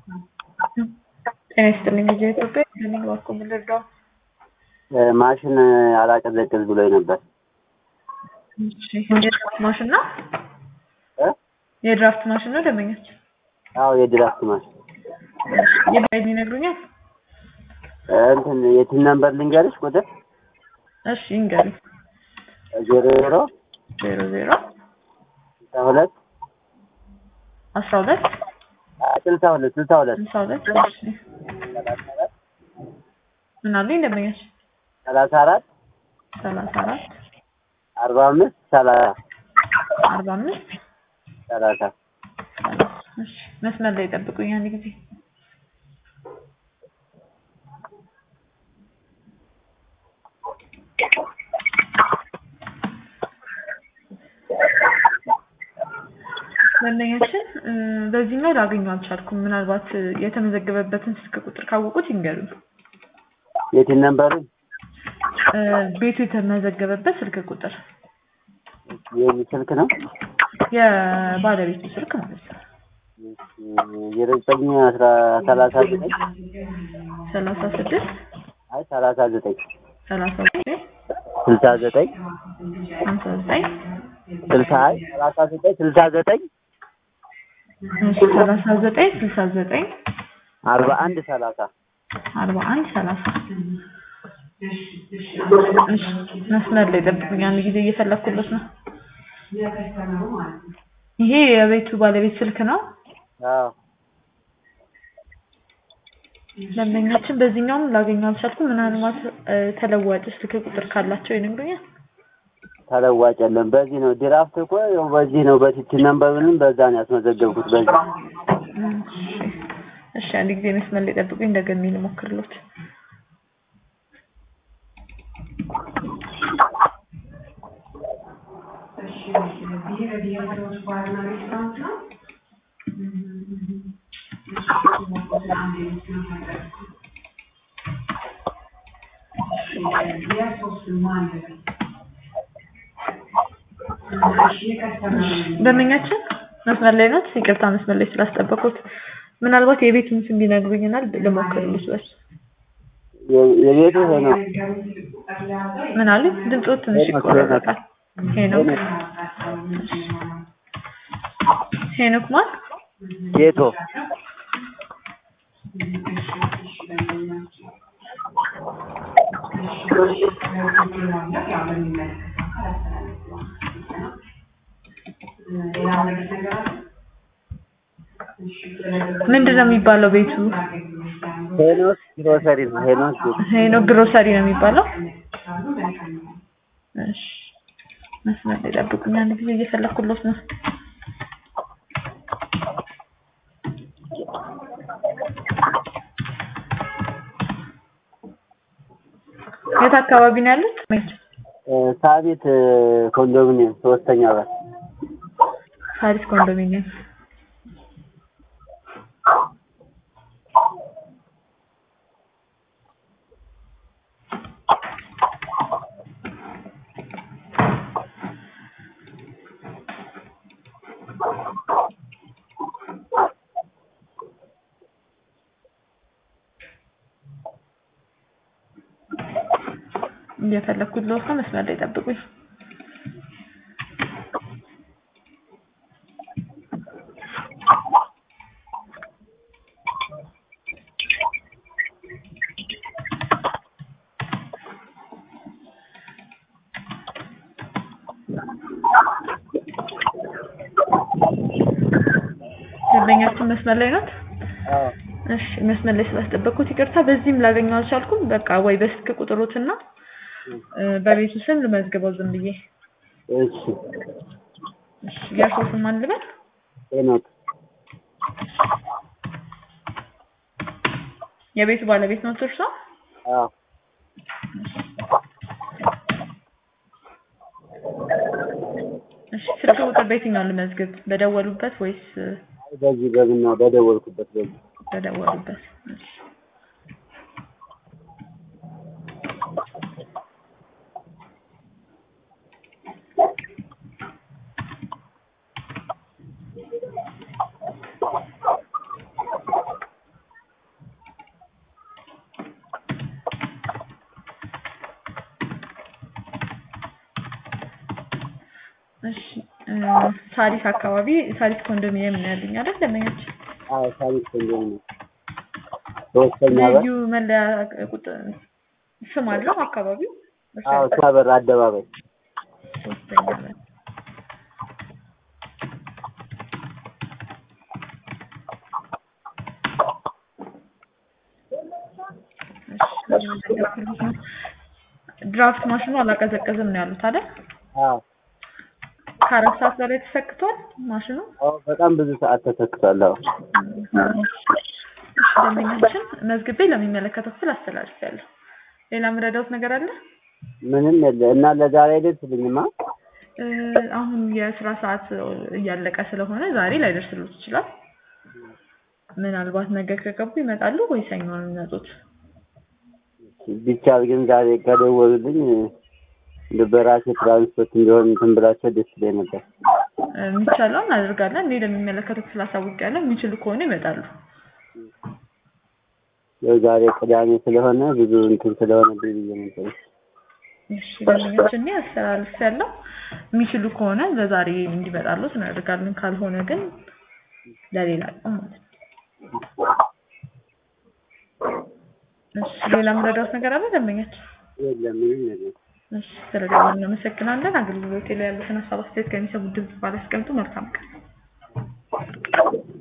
ጤና ይስጥልኝ ልጄ ኢትዮጵያ እንደምን ዋልኩ ምን ልርዳው? ማሽን አላቀዘቅዝ ብሎኝ ነበር። እሺ የድራፍት ማሽን ነው? እ? የድራፍት ማሽን ነው ደንበኛችን? አዎ የድራፍት ማሽን የባይል ይነግሩኛል? እንትን የትን ነምበር ልንገርሽ ቁጥር እሺ ይንገሩኝ። ዜሮ ዜሮ ዜሮ ዜሮ ስልሳ ሁለት አስራ ሁለት ስልሳ ሁለት ስልሳ ሁለት ስልሳ ሁለት እሺ ምን አሉኝ ደንበኛችን? ሰላሳ አራት ሰላሳ አራት አርባ አምስት ሰላሳ አርባ አምስት ሰላሳ ሰላሳ እሺ መስመር ላይ ጠብቁኝ አንድ ጊዜ ደንበኛችን እ፣ በዚህኛው ላገኘው አልቻልኩም። ምናልባት እ፣ የተመዘገበበትን ስልክ ቁጥር ካወቁት ይንገሩኝ። የትን ነምበሩ እ፣ ቤቱ የተመዘገበበት ስልክ ቁጥር የዚህ ስልክ ነው የባለቤቱ ስልክ ማለት ነው። ዜሮ ዘጠኝ አስራ ሰላሳ ዘጠኝ ሰላሳ ስድስት አይ ሰላሳ ዘጠኝ ሰላሳ ዘጠኝ ስልሳ ዘጠኝ ሀምሳ ዘጠኝ ስልሳ አይ ሰላሳ ዘጠኝ ስልሳ ዘጠኝ እሺ ሰላሳ ዘጠኝ ስልሳ ዘጠኝ አርባ አንድ ሰላሳ አርባ አንድ ሰላሳ እሺ መስመር ላይ ጠብቁኝ አንድ ጊዜ እየፈለኩለት ነው። ይሄ የቤቱ ባለቤት ስልክ ነው። አዎ ደንበኛችን በዚህኛውም ላገኘው አልቻልኩም። ምናልባት እ፣ ተለዋጭ ስልክ ቁጥር ካላቸው ይነግሩኛል። ተለዋጭ የለም። በዚህ ነው ድራፍት እኮ ያው በዚህ ነው በቲቲ ነምበሩንም በዛ ነው ያስመዘገብኩት። በዚህ እሺ እሺ፣ አንድ ጊዜ መስመር ላይ ጠብቁኝ፣ እንደገና ልሞክርሎት። ደንበኛችን መስመር ላይ ናት። ይቅርታ መስመር ላይ ስላስጠበቁት። ምናልባት የቤቱን ስም ቢነግሩኝና ልሞክርልሽ በሱ። የ- የቤቱ ይሄ ነው። ምን አሉ? ድምፆት ትንሽ ሄኖክ፣ ይቆራረጣል። ሄኖክ ሄኖክ ማን? ጌቶ ምንድን ነው የሚባለው ቤቱ? ሄኖስ ግሮሰሪ ነው። ሄኖስ ሄኖክ ግሮሰሪ ነው የሚባለው። እሺ መስመር ላይ ጠብቁኝ፣ አንድ ጊዜ እየፈለኩሎት ነው። የት አካባቢ ነው ያሉት? እ፣ ሳቢት እ፣ ኮንዶሚኒየም ሶስተኛ በር ሳሪስ ኮንዶሚኒየም። እየፈለኩት ነው። መስመር ላይ ጠብቁኝ። ደንበኛችን መስመር ላይ ናት። አዎ እሺ መስመር ላይ ስላስጠበቅኩት ይቅርታ። በዚህም ላገኘው አልቻልኩም። በቃ ወይ በስልክ ቁጥሮትና እ፣ በቤቱ ስም ልመዝግበው ዝም ብዬ። እሺ እሺ የእርስዎ ስም ማን ልበል? ሄኖክ የቤቱ ባለቤት ነው እርሶ? አዎ እሺ ስልክ ቁጥር በየትኛው ልመዝግብ? በደወሉበት ወይስ እ፣ በዚህ በምና በደወልኩበት በዚህ በደወሉበት? እሺ እሺ እ ሳሪስ አካባቢ ሳሪስ ኮንዶሚኒየም ነው ያለኝ አይደል ደንበኛችን? አዎ ሳሪስ ኮንዶም ነው ሶስተኛ በር ልዩ መለያ ቁጥር ስም አለው አካባቢው? እርሶ አዎ ያውቃል? ሳበር አደባባይ ሶስተኛ በር እሺ እየመዘገብኩልዎት ነው። ድራፍት ማሽኑ አላቀዘቀዝም ነው ያሉት አይደል? አዎ ከአራት ሰዓት በላይ ተሰክቷል ማሽኑ? አዎ በጣም ብዙ ሰዓት ተሰክቷል። አዎ እሺ ደንበኛችን መዝግቤ ለሚመለከተው ክፍል አስተላልፌያለሁ። ሌላ የምረዳዎት ነገር አለ? ምንም የለ እና ለዛሬ አይደርስልኝማ። እ አሁን የስራ ሰዓት እያለቀ ስለሆነ ዛሬ ላይደርስልዎት ይችላል። ምናልባት ነገ ከገቡ ይመጣሉ ወይ ሰኞ ነው የሚመጡት? ቢቻል ግን ዛሬ ከደወሉልኝ እንደ በራሴ ትራንስፖርት እንዲሆን እንትን ብላቸው ደስ ይለኝ ነበር። እ የሚቻለውን እናደርጋለን። እኔ ለሚመለከተው ክፍል አሳውቄያለሁ። የሚችሉ ከሆነ ይመጣሉ። ያው ዛሬ ቅዳሜ ስለሆነ ብዙ እንትን ስለሆነ ብዬ ነበር። እሺ ደንበኛችን እኔ አስተላልፌያለሁ። የሚችሉ ከሆነ ለዛሬ እንዲመጣሉት እናደርጋለን። ካልሆነ ግን ለሌላ ቀን ማለት ነው። እሺ ሌላ የምረዳዎት ነገር አለ ደንበኛችን? የለም ምንም የለም። እሺ ስለደወሉ እናመሰግናለን። አገልግሎቴ ላይ ያሉትን ሀሳብ አስተያየት ከሚሰሙት ድምጽ ባላስቀምጡ መልካም ቀን